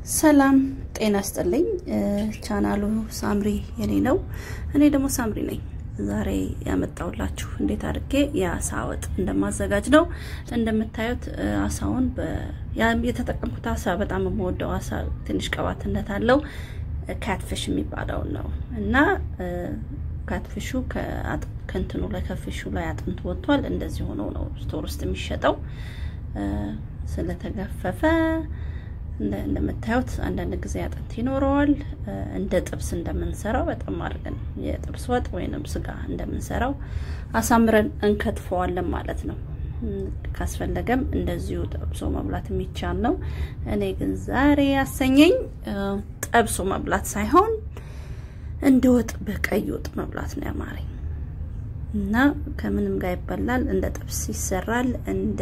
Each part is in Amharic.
ሰላም ጤና ስጥልኝ። ቻናሉ ሳምሪ የኔ ነው። እኔ ደግሞ ሳምሪ ነኝ። ዛሬ ያመጣውላችሁ እንዴት አድርጌ የአሳ ወጥ እንደማዘጋጅ ነው። እንደምታዩት አሳውን የተጠቀምኩት አሳ በጣም የምወደው አሳ ትንሽ ቅባትነት አለው። ካትፊሽ የሚባለውን ነው እና ካትፊሹ ከእንትኑ ላይ ከፊሹ ላይ አጥንት ወጥቷል። እንደዚህ ሆኖ ነው ስቶር ውስጥ የሚሸጠው ስለተገፈፈ እንደምታዩት አንዳንድ ጊዜ አጥንት ይኖረዋል። እንደ ጥብስ እንደምንሰራው በጣም አድርገን የጥብስ ወጥ ወይንም ስጋ እንደምንሰራው አሳምረን እንከትፈዋለን ማለት ነው። ካስፈለገም እንደዚሁ ጠብሶ መብላት የሚቻል ነው። እኔ ግን ዛሬ ያሰኘኝ ጠብሶ መብላት ሳይሆን እንደ ወጥ በቀይ ወጥ መብላት ነው ያማረኝ እና ከምንም ጋር ይበላል። እንደ ጥብስ ይሰራል። እንደ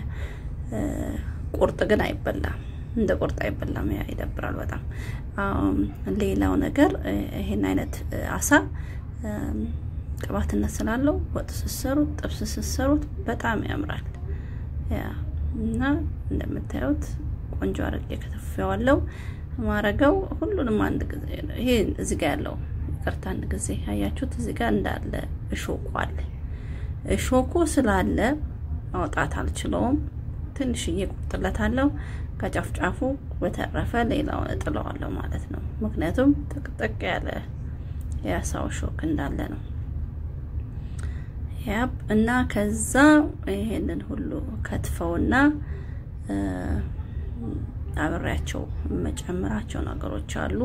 ቁርጥ ግን አይበላም። እንደ ቁርጥ አይበላም። ያ ይደብራል በጣም። ሌላው ነገር ይሄን አይነት አሳ ቅባትነት ስላለው ወጥ ስሰሩት፣ ጥብስ ስሰሩት በጣም ያምራል። ያ እና እንደምታዩት ቆንጆ አድርጌ ከተፈዋለው ማረገው ሁሉንም አንድ ጊዜ ይሄ እዚህ ጋር ያለው ይቅርታ፣ አንድ ጊዜ አያችሁት፣ እዚህ ጋር እንዳለ እሾኩ አለ። እሾኩ ስላለ ማውጣት አልችለውም። ትንሽዬ ቁርጥለታለሁ ከጫፍጫፉ በተረፈ ሌላውን እጥለዋለሁ ማለት ነው። ምክንያቱም ጥቅጥቅ ያለ የአሳው ሾክ እንዳለ ነው። ያብ እና ከዛ ይሄንን ሁሉ ከትፈውና አብሬያቸው መጨመራቸው ነገሮች አሉ።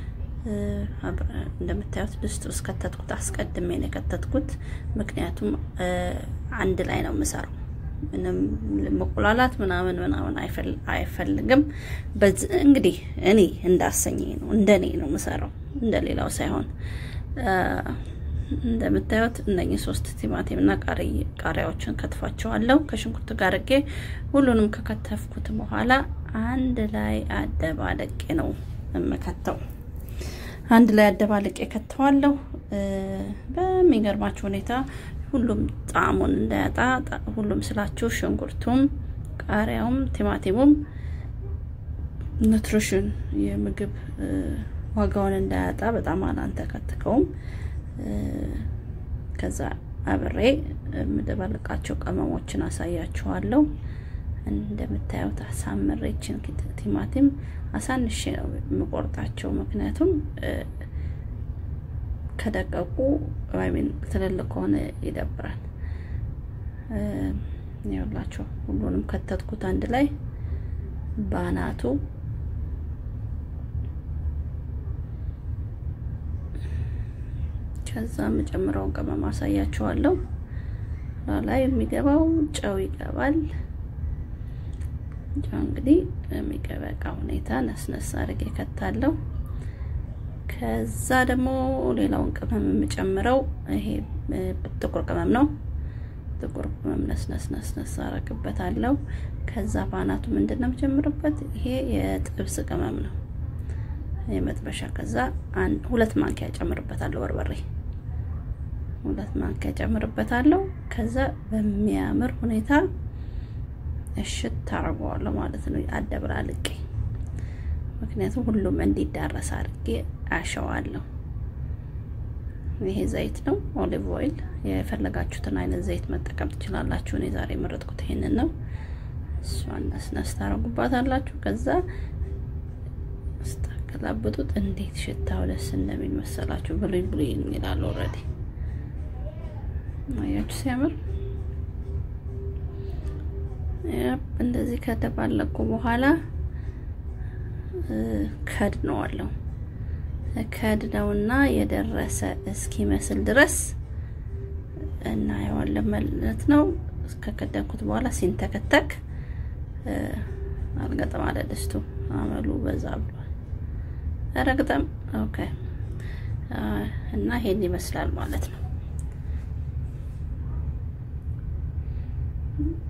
እንደምታዩት ድስት ውስጥ ከተትኩት፣ አስቀድሜ ነው የከተትኩት። ምክንያቱም አንድ ላይ ነው የምሰራው ምንም መቆላላት ምናምን ምናምን አይፈልግም። እንግዲህ እኔ እንዳሰኘኝ ነው እንደኔ ነው የምሰራው እንደሌላው ሳይሆን። እንደምታዩት እነኚህ ሶስት ቲማቲም እና ቃሪያዎችን ከትፋቸዋለሁ ከሽንኩርት ጋር አድርጌ ሁሉንም ከከተፍኩት በኋላ አንድ ላይ አደባለቄ ነው የምከተው። አንድ ላይ አደባለቄ ከተዋለሁ። በሚገርማችሁ ሁኔታ ሁሉም ጣዕሙን እንዳያጣ ሁሉም ስላችሁ ሽንኩርቱም፣ ቃሪያውም፣ ቲማቲሙም ኑትሪሽን የምግብ ዋጋውን እንዳያጣ በጣም አላንተከትከውም። ከዛ አብሬ የምደባልቃቸው ቅመሞችን አሳያችኋለሁ። እንደምታዩት አሳምሬችን ቲማቲም አሳንሼ ነው የምቆርጣቸው ምክንያቱም ከደቀቁ ወይም ትልልቅ ከሆነ ይደብራል። ይኸውላችሁ ሁሉንም ከተትኩት አንድ ላይ ባናቱ ከዛ የምጨምረውን ቅመም አሳያችኋለሁ። ላይ የሚገባው ጨው ይገባል። ጨው እንግዲህ የሚገበቃ ሁኔታ ነስነስ አድርጌ ከታለሁ። ከዛ ደግሞ ሌላውን ቅመም የምጨምረው ይሄ ጥቁር ቅመም ነው። ጥቁር ቅመም ነስነስ ነስነስ አረግበታለሁ። ከዛ ባናቱ ምንድን ነው የምጨምርበት? ይሄ የጥብስ ቅመም ነው የመጥበሻ። ከዛ ሁለት ማንኪያ ጨምርበታለሁ በርበሬ፣ ሁለት ማንኪያ ጨምርበታለሁ። ከዛ በሚያምር ሁኔታ እሽት ታደርገዋለሁ ማለት ነው አደብላልቄ ምክንያቱም ሁሉም እንዲዳረስ አድርጌ አሸዋለሁ። ይሄ ዘይት ነው፣ ኦሊቭ ኦይል። የፈለጋችሁትን አይነት ዘይት መጠቀም ትችላላችሁ። እኔ ዛሬ የመረጥኩት ይሄንን ነው። እሷን ነስነስ ታደርጉባታላችሁ። ከዛ ስታገላብጡት እንዴት ሽታው ደስ እንደሚል መሰላችሁ። ብሉይ ብሉይ ይላል። ኦልሬዲ አያችሁ ሲያምር። እንደዚህ ከተባለቁ በኋላ ከድነዋለሁ ከድነውና የደረሰ እስኪመስል ድረስ እናየዋለን ማለት ነው። ከከደንኩት በኋላ ሲንተከተክ አልገጠም አለ ድስቱ። አመሉ በዛ ብሏል። ረግጠም ኦኬ። እና ይሄን ይመስላል ማለት ነው።